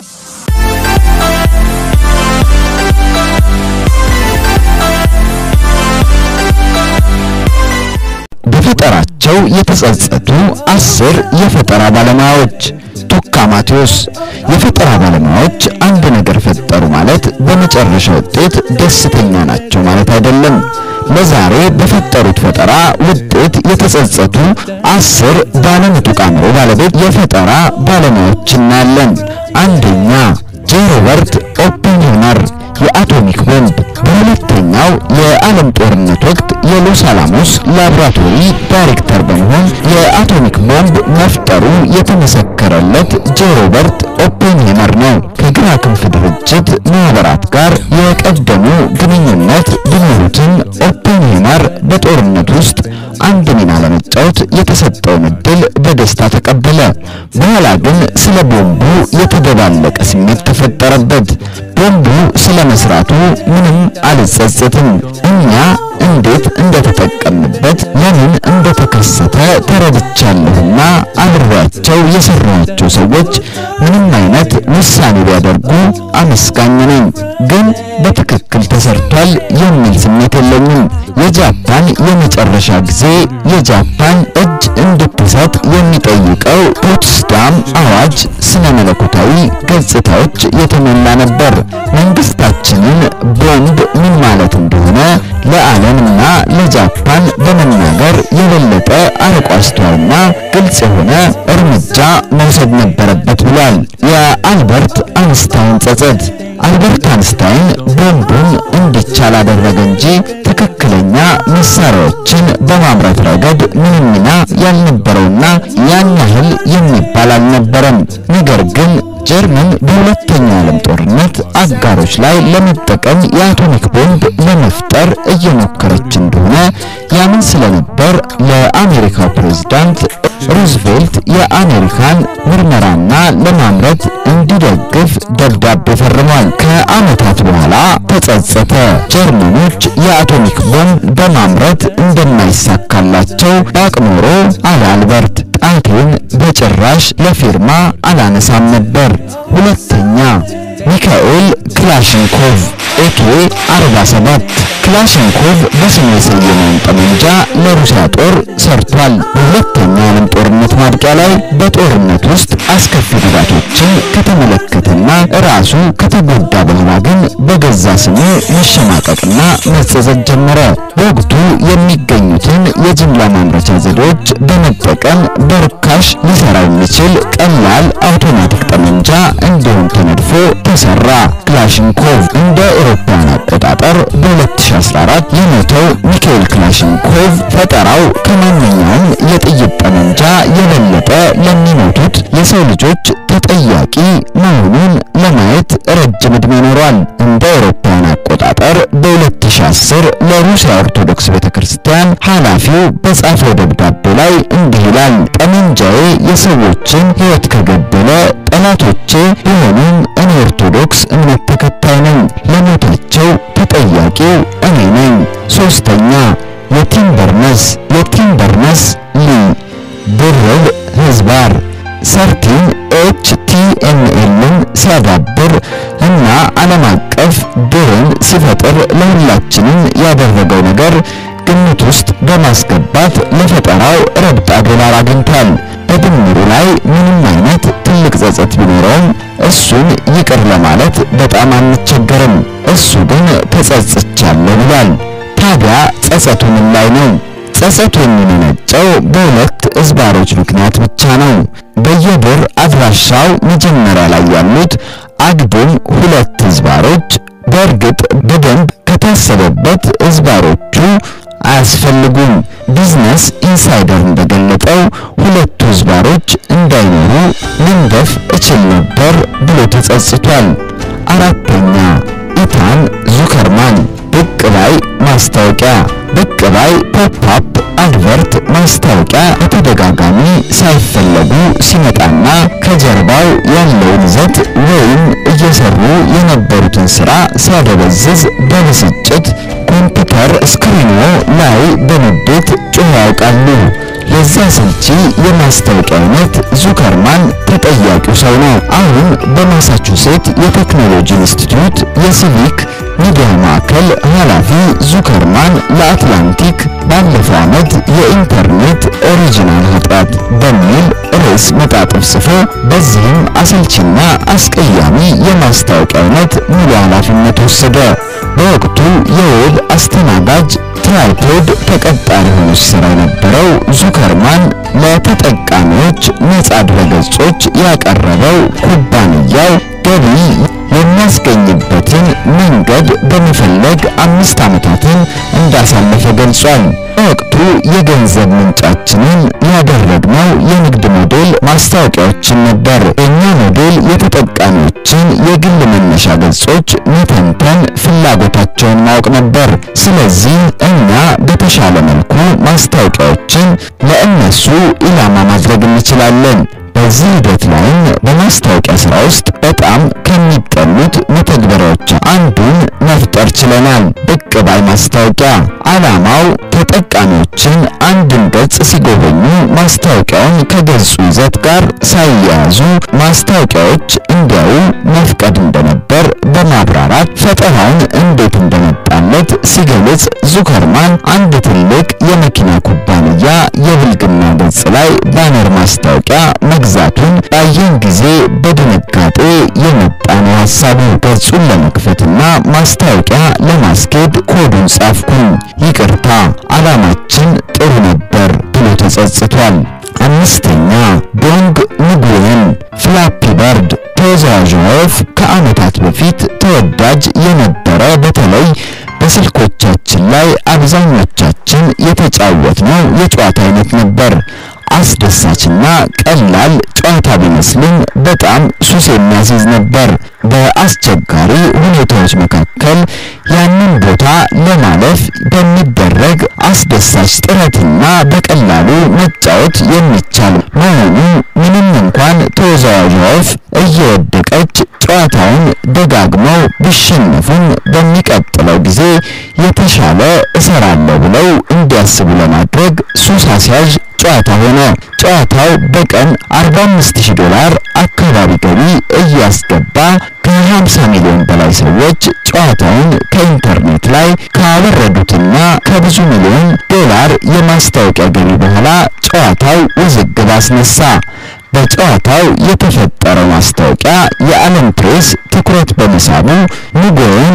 በፈጠራቸው የተጸጸቱ አስር የፈጠራ ባለሙያዎች። ቱካ ማቴዎስ የፈጠራ ባለሙያዎች አንድ ነገር ፈጠሩ ማለት በመጨረሻ ውጤት ደስተኛ ናቸው ማለት አይደለም። ለዛሬ በፈጠሩት ፈጠራ ውጤት የተጸጸቱ አስር ባለምጡቅ አእምሮ ባለቤት የፈጠራ ባለሙያዎች እናያለን። አንደኛ ጄ ሮበርት ኦፔንሃይመር የአቶሚክ ቦምብ በሁለተኛው የዓለም ጦርነት ወቅት የሎስ አላሞስ ላቦራቶሪ ዳይሬክተር በመሆን የአቶሚክ ቦምብ መፍጠሩ የተመሰከረለት ጄ ሮበርት ኦፔንሃይመር ነው። ከግራ ክንፍ ድርጅት ማህበራት ጋር የቀደሙ ግንኙነት ቢኖሩትም ኦፔንሃይመር በጦርነት ውስጥ አንድ ሚና ለመጫወት የተሰጠውን እድል በደስታ ተቀበለ። በኋላ ግን ስለ ቦምቡ የተደባለቀ ስሜት ተፈጠረበት። ቦምቡ ስለ መስራቱ ምንም አልጸጸትም። እኛ እንዴት እንደተጠቀምበት ለምን እንደተከሰተ ተረድቻለሁና አብሬያቸው የሰራኋቸው ሰዎች ምንም አይነት ውሳኔ ቢያደርጉ አመስጋኝ ነኝ። ግን በትክክል ተሰርቷል የሚል ስሜት የለኝም። የጃፓን የመጨረሻ ጊዜ የጃፓን እጅ እንድትሰጥ የሚጠይቀው ፖትስዳም አዋጅ ስነ መለኮታዊ ገጽታዎች የተሞላ ነበር። መንግስታችንን ቦምብ ምን ማለት እንደሆነ ለዓለምና ለጃፓን በመናገር የበለጠ አርቆ አስተዋይና ግልጽ የሆነ እርምጃ መውሰድ ነበረበት ብሏል። የአልበርት አንስታይን ጸጸት አልበርት አንስታይን ቦምቡን እንዲቻል አደረገ እንጂ ትክክለኛ መሳሪያዎችን በማምረት ረገድ ምንም ሚና ያልነበረውና ያን ያህል የሚባል አልነበረም። ነገር ግን ጀርመን በሁለተኛው ዓለም ጦርነት አጋሮች ላይ ለመጠቀም የአቶሚክ ቦምብ ለመፍጠር እየሞከረች እንደሆነ ያምን ስለነበር ለአሜሪካው ፕሬዝዳንት ሩዝቬልት የአሜሪካን ምርመራና ለማምረት እንዲደግፍ ደብዳቤ ፈርሟል። ከዓመታት በኋላ ተጸጸተ። ጀርመኖች የአቶሚክ ቦምብ በማምረት እንደማይሳካላቸው ባቅ ኖሮ አለ አልበርት ጣቴን በጭራሽ ለፊርማ አላነሳም ነበር። ሁለተኛ ሚካኤል ክላሽንኮቭ ኤኬ 47 ክላሽንኮቭ በስሙ የሰየመውን ጠመንጃ ለሩሲያ ጦር ሰርቷል። በሁለተኛው ዓለም ጦርነት ማብቂያ ላይ በጦርነት ውስጥ አስከፊ ጉዳቶችን ከተመለከተና ራሱ ከተጎዳ በኋላ ግን በገዛ ስሙ መሸማቀቅና መጸጸት ጀመረ። በወቅቱ የሚገኙትን የጅምላ ማምረቻ ዘዴዎች በመጠቀም በርካሽ ሊሰራ የሚችል ቀላል አውቶማቲክ ጠመንጃ እንዲሆን ተነድፎ ተሰራ። ክላሽንኮቭ እንደ አውሮፓውያን አቆጣጠር በ2014 የሞተው ሚካኤል ክላሽንኮቭ ፈጠራው ከማንኛውም የጥይት ጠመንጃ የበለጠ ለሚሞቱት የሰው ልጆች ተጠያቂ መሆኑን ለማየት ረጅም ዕድሜ ኖሯል። እንደ አውሮፓውያን አቆጣጠር በ2010 ለሩሲያ ኦርቶዶክስ ቤተክርስቲያን ኃላፊው በጻፈው ደብዳቤ ላይ እንዲህ ይላል። ጠመንጃዬ የሰዎችን ሕይወት ከገደለ ጠላቶቼ ቢሆኑም እኔ ኦርቶዶክስ እምነት ተከታይ ነኝ። ለሞታቸው ተጠያቂው እኔ ነኝ። ሶስተኛ የቲም በርነስ የቲም በርነስ ሊ ድርብ ህዝባር ሰርቲን ኤች ቲ ኤም ኤልን ሲያዳብር እና ዓለም አቀፍ ድርን ሲፈጥር ለሁላችንም ያደረገው ነገር ግምት ውስጥ በማስገባት ለፈጠራው ረብጣ ዶላር አግኝቷል። በድምሩ ላይ ምንም አይነት ትልቅ ጸጸት ቢኖረውም እሱን ይቅር ለማለት በጣም አንቸገርም። እሱ ግን ተጸጽቻለሁ ብሏል። ታዲያ ጸጸቱ ምን ላይ ነው? ጸጸቱ የሚመነጨው በሁለት እዝባሮች ምክንያት ብቻ ነው። በየብር አድራሻው መጀመሪያ ላይ ያሉት አግድም ሁለት እዝባሮች በእርግጥ በደንብ ከታሰበበት እዝባሮቹ አያስፈልጉም። ቢዝነስ ኢንሳይደር እንደገለጠው ሁለቱ እዝባሮች እንዳይኖሩ መንደፍ እችል ነበር ብሎ ተጸጽቷል። አራተኛ ኢታን ዙከርማን ብቅ ባይ ማስታወቂያ ብቅ ባይ ፖፕአፕ አድቨርት ማስታወቂያ በተደጋጋሚ ሳይፈለጉ ሲመጣና ከጀርባው ያለውን ይዘት ወይም እየሰሩ የነበሩትን ስራ ሲያደበዝዝ በብስጭት ኮምፒውተር ስክሪኖ ላይ በንዴት ጮኸው ያውቃሉ። የዚያ አሰልቺ የማስታወቂያ አይነት ዙከርማን ተጠያቂው ሰው ነው። አሁን በማሳቹሴት የቴክኖሎጂ ኢንስቲትዩት የሲቪክ ሚዲያ ማዕከል ኃላፊ ዙከርማን ለአትላንቲክ ባለፈው ዓመት የኢንተርኔት ኦሪጂናል ኃጢአት በሚል ርዕስ መጣጥፍ ጽፎ በዚህም አሰልቺና አስቀያሚ የማስታወቂያ አይነት ሙሉ ኃላፊነት ወሰደ። በወቅቱ የዌብ አስተናጋጅ ትራይፖድ ተቀጣሪ ሆኖ ሲሰራ የነበረው ዙከርማን ለተጠቃሚዎች ነጻ ድረገጾች ያቀረበው ኩባንያው ገቢ የሚያስገኝበትን መንገድ በመፈለግ አምስት ዓመታትን እንዳሳለፈ ገልጿል። በወቅቱ የገንዘብ ምንጫችንን ያደረግነው የንግድ ሞዴል ማስታወቂያዎችን ነበር። የእኛ ሞዴል የተጠቃሚዎችን የግል መነሻ ገጾች መተንተን፣ ፍላጎታቸውን ማወቅ ነበር። ስለዚህ እኛ በተሻለ መልኩ ማስታወቂያዎችን ለእነሱ ኢላማ ማድረግ እንችላለን። በዚህ ሂደት ላይም በማስታወቂያ ስራ ውስጥ በጣም ከሚጠሉት መተግበሪያዎች አንዱን መፍጠር ችለናል። ብቅ ባይ ማስታወቂያ ዓላማው ተጠቃሚዎችን አንድን ገጽ ሲጎበኙ ማስታወቂያውን ከገጹ ይዘት ጋር ሳያያዙ ማስታወቂያዎች እንዲያዩ መፍቀድ እንደነበር በማብራራት ፈጠራውን እንዴት እንደመጣለት ሲገልጽ ዙከርማን አንድ ትልቅ የመኪና ኩባንያ የብልግና ገጽ ላይ ባነር ማስታወቂያ መግዛቱን ባየን ጊዜ በድንጋጤ የመጣ ነው ሀሳቡ። ገጹን ለመክፈትና ማስታወቂያ ለማስኬድ ኮዱን ጻፍኩኝ። ይቅርታ ዓላማችን ጥሩ ነበር ብሎ ተጸጽቷል። አምስተኛ ዶንግ ንጉየን ፍላፒ በርድ ተወዛዋዥ ወፍ ከዓመታት በፊት ተወዳጅ የነበረ በተለይ በስልኮቻችን ላይ አብዛኞቻችን የተጫወትነው የጨዋታ አይነት ነበር። አስደሳችና ቀላል ጨዋታ ቢመስልም በጣም ሱስ የሚያስይዝ ነበር። በአስቸጋሪ ሁኔታዎች መካከል ያንን ቦታ ለማለፍ በሚደረግ አስደሳች ጥረትና በቀላሉ መጫወት የሚቻል መሆኑ ምንም እንኳን ተወዛዋዥ ወፍ እየወደቀች ጨዋታውን ደጋግመው ቢሸነፉም በሚቀጥለው ጊዜ የተሻለ እሰራለሁ ብለው እንዲያስቡ ለማድረግ ሱስ አስያዥ ጨዋታ ሆነ። ጨዋታው በቀን 45000 ዶላር አካባቢ ገቢ እያስገባ ከ50 ሚሊዮን በላይ ሰዎች ጨዋታውን ከኢንተርኔት ላይ ካወረዱትና ከብዙ ሚሊዮን ዶላር የማስታወቂያ ገቢ በኋላ ጨዋታው ውዝግብ አስነሳ። በጨዋታው የተፈጠረው ማስታወቂያ የዓለም ፕሬስ ትኩረት በመሳቡ ንጉዮን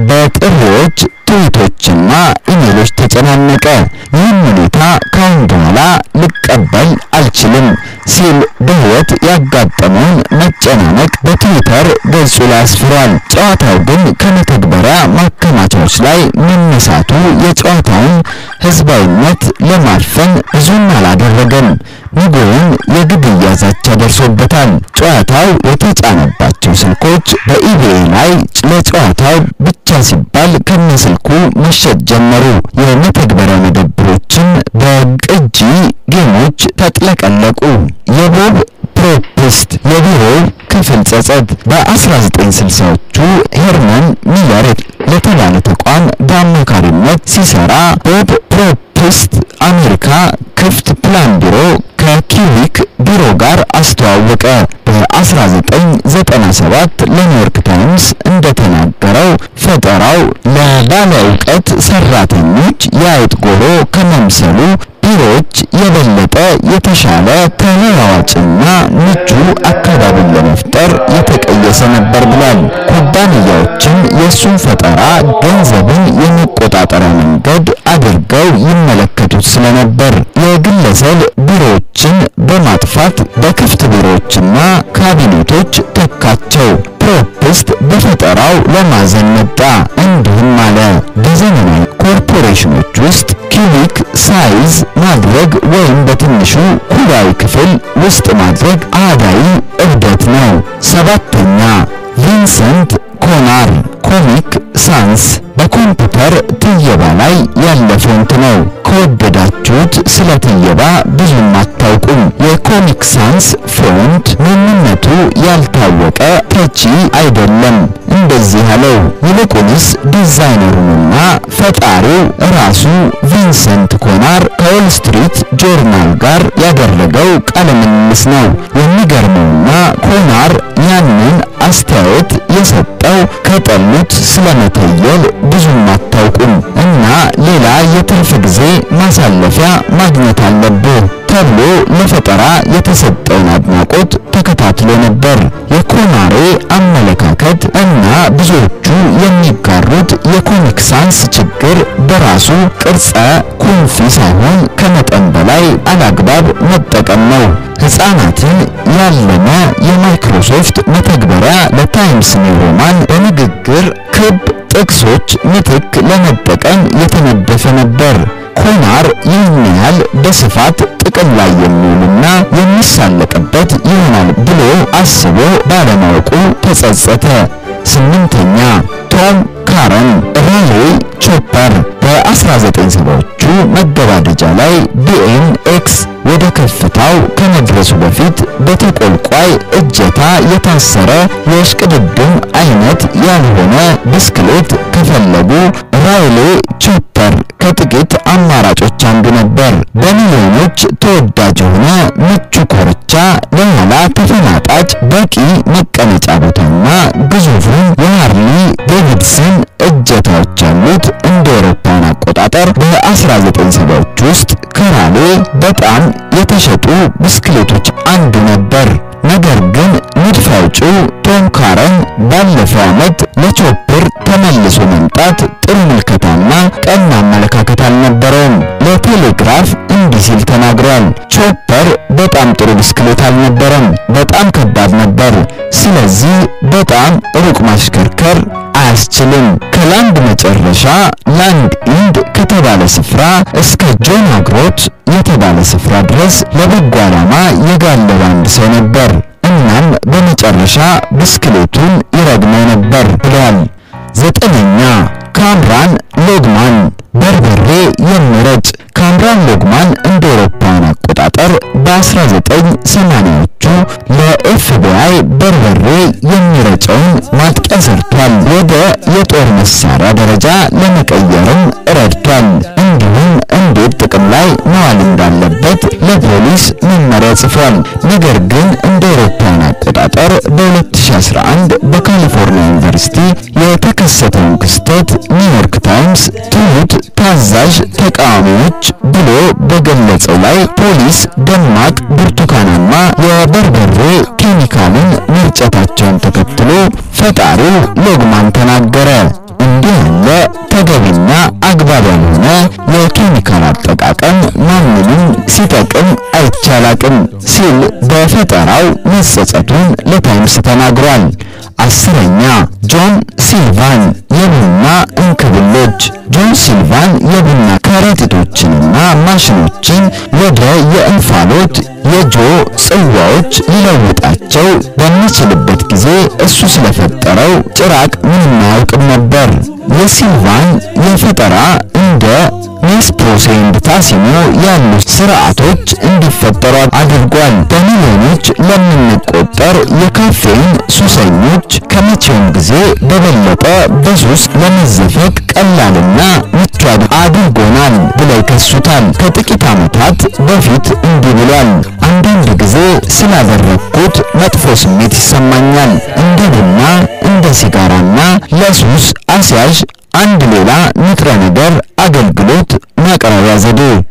በጥሪዎች ትዊቶችና ኢሜሎች ተጨናነቀ። ይህን ሁኔታ ካሁን በኋላ ልቀበል አልችልም ሲል በሕይወት ያጋጠመውን መጨናነቅ በትዊተር ገጹ ላይ አስፍሯል። ጨዋታው ግን ከመተግበሪያ ማከማቻዎች ላይ መነሳቱ የጨዋታውን ሕዝባዊነት ለማፈን ብዙም አላደረገም። ንጉዮን የግድያ ዛቻ ደርሶበታል። ጨዋታው የተጫነባቸው ስልኮች በኢቤይ ላይ ለጨዋታው ብቻ ሲባል ከነስልኩ መሸጥ ጀመሩ። የመተግበሪያ መደብሮችም በቅጂ ጌሞች ተጥለቀለቁ። የቦብ ፕሮፕስት የቢሮው ክፍል ጸጸት በ1960ዎቹ ሄርመን ሚለር ለተባለ ተቋም በአማካሪነት ሲሰራ ቦብ ፕሮፕስት አሜሪካ ክፍት ፕላን ቢሮ ከኪዊክ ቢሮ ጋር አስተዋወቀ። በ1997 ለኒውዮርክ ታይምስ እንደተናገረው ፈጠራው ለባለ እውቀት ሰራተኞች የአይጥ ጎሮ ከመምሰሉ ቢሮዎች የበለጠ የተሻለ ተለዋዋጭና ምቹ አካባቢን ለመፍጠር የተቀየሰ ነበር ብሏል። ኩባንያዎችም የእሱን ፈጠራ ገንዘብን የመቆጣጠሪያ መንገድ አድርገው ይመለከቱት ስለነበር የግለሰብ ቢሮዎችን በማጥፋት በክፍት ቢሮዎችና ካቢኔቶች ተካቸው። ፕሮፕስት በፈጠራው ለማዘን መጣ። እንዲህም አለ። በዘመናዊ ኮርፖሬሽኖች ውስጥ ኪዩቢክ ሳይዝ ማድረግ ወይም በትንሹ ኩባዊ ክፍል ውስጥ ማድረግ አዳይ እብደት ነው። ሰባተኛ ቪንሰንት ኮናር ኮሚክ ሳንስ በኮምፒውተር ትየባ ላይ ያለ ፎንት ነው። ከወደዳችሁ ሰምታችሁት ስለ ትየባ ብዙም አታውቁም። የኮሚክ ሳንስ ፎንት ማንነቱ ያልታወቀ ተቺ አይደለም እንደዚህ ያለው ይልቁንስ ዲዛይነሩንና ፈጣሪው ራሱ ቪንሰንት ኮናር ከዎል ስትሪት ጆርናል ጋር ያደረገው ቃለ ምልልስ ነው። የሚገርመውና ኮናር ያንን አስተያየት የሰጠው ከጠሉት ስለመተየል ብዙም አታውቁም እና ሌላ የትርፍ ጊዜ ማሳለፊያ ማግኘት አለብህ ተብሎ ለፈጠራ የተሰጠውን አድናቆት ተከታትሎ ነበር። የኮናሬ አመለካከት እና ብዙዎቹ የሚጋሩት የኮሚክ ሳንስ ችግር በራሱ ቅርጸ ኩንፊ ሳይሆን ከመጠን በላይ አላግባብ መጠቀም ነው። ሕፃናትን ያለመ የማይክሮሶፍት መተግበሪያ ለታይምስ ኒው ሮማን በንግግር ክብ ጥቅሶች ምትክ ለመጠቀም የተነደፈ ነበር። ኮናር ይህን ያህል በስፋት ጥቅም ላይ የሚውልና የሚሳለቅበት ይሆናል ብሎ አስቦ ባለማወቁ ተጸጸተ። ስምንተኛ ቶም ካረን ራሌ ቾፐር በ1970ዎቹ መገባደጃ ላይ ቢኤምኤክስ ወደ ከፍታው ከመድረሱ በፊት በተቆልቋይ እጀታ የታሰረ የእሽቅድድም አይነት ያልሆነ ብስክሌት ከፈለጉ ራይሌ ቾፐር ከጥቂት አማራጮች አንዱ ነበር። በሚሊዮኖች ተወዳጅ የሆነ ምቹ ኮርቻ፣ ለኋላ ተፈናጣጭ በቂ መቀመጫ ቦታና ግዙፉን የሃርሊ ዴቪድሰን እጀታዎች ያሉት እንደ አውሮፓውያን አቆጣጠር በ1970ዎች ውስጥ ከራሌ በጣም የተሸጡ ብስክሌቶች አንዱ ነበር። ነገር ግን ንድፍ አውጪው ቶም ካረን ባለፈው ዓመት ለቾፐር ተመልሶ መምጣት ጥሩ ምልከታና ቀና አመለካከት አልነበረውም። ለቴሌግራፍ እንዲህ ሲል ተናግሯል። ቾፐር በጣም ጥሩ ብስክሌት አልነበረም፣ በጣም ከባድ ነበር። ስለዚህ በጣም ሩቅ ማሽከርከር አያስችልም። ከላንድ መጨረሻ ላንድ ኢንድ ከተባለ ስፍራ እስከ ጆን አግሮት የተባለ ስፍራ ድረስ ለበጎ ዓላማ የጋለበ አንድ ሰው ነበር። እናም በመጨረሻ ብስክሌቱን ይረግመው ነበር ብሏል። ዘጠነኛ ካምራን ሎግማን በርበሬ የሚረጭ ካምራን ሎግማን እንደ አውሮፓውያን አቆጣጠር በ1980ዎቹ ለኤፍቢአይ በርበሬ የሚረጨውን ማጥቂያ ሰርቷል። ወደ የጦር መሳሪያ ደረጃ ለመቀየርም ረድቷል። እንዲሁም እንዴት ጥቅም ላይ መዋል እንዳለበት ለፖሊስ መመሪያ ጽፏል። ነገር ግን እንደ አውሮፓውያን አቆጣጠር በ2011 በካሊፎርኒያ ዩኒቨርሲቲ የተከሰተውን ክስተት ኒውዮርክ ታይምስ ትሁት ታዛዥ ተቃዋሚዎች ብሎ በገለጸው ላይ ፖሊስ ደማቅ ብርቱካናማ የበርበሬ ኬሚካልን መርጨታቸውን ተከትሎ ፈጣሪው ሎግማን ተናገረ። እንዲህ ያለ ተገቢና አግባብ ያልሆነ የኬሚካል አጠቃቀም ማንንም ሲጠቅም አይቻላቅም ሲል በፈጠራው መጸጸቱን ለታይምስ ተናግሯል። አስረኛ ጆን ሲልቫን የቡና እንክብሎች ጆን ሲልቫን የቡና ከረጢቶችንና ማሽኖችን ወደ የእንፋሎት የጆ ጽዋዎች ሊለውጣቸው በሚችልበት ጊዜ እሱ ስለፈጠረው ጭራቅ ምንም አያውቅም ነበር። የሲልቫን የፈጠራ እንደ ኔስፕሮሴ ኤንድ ታሲሞ ያሉ ስርዓቶች እንዲፈጠሩ አድርጓል። በሚሊዮኖች ለምንቆጠር የካፌን ሱሰኞች ከመቼውም ጊዜ በበለጠ በሱስ ለመዘፈቅ ቀላልና ምቹ አድርጎናል ብለው ይከሱታል። ከጥቂት ዓመታት በፊት እንዲህ ብሏል። አንዳንድ ጊዜ ስላደረግኩት መጥፎ ስሜት ይሰማኛል። እንደ ቡና፣ እንደ ሲጋራና ለሱስ አስያዥ አንድ ሌላ ንጥረ ነገር አገልግሎት ማቅረቢያ ዘዴ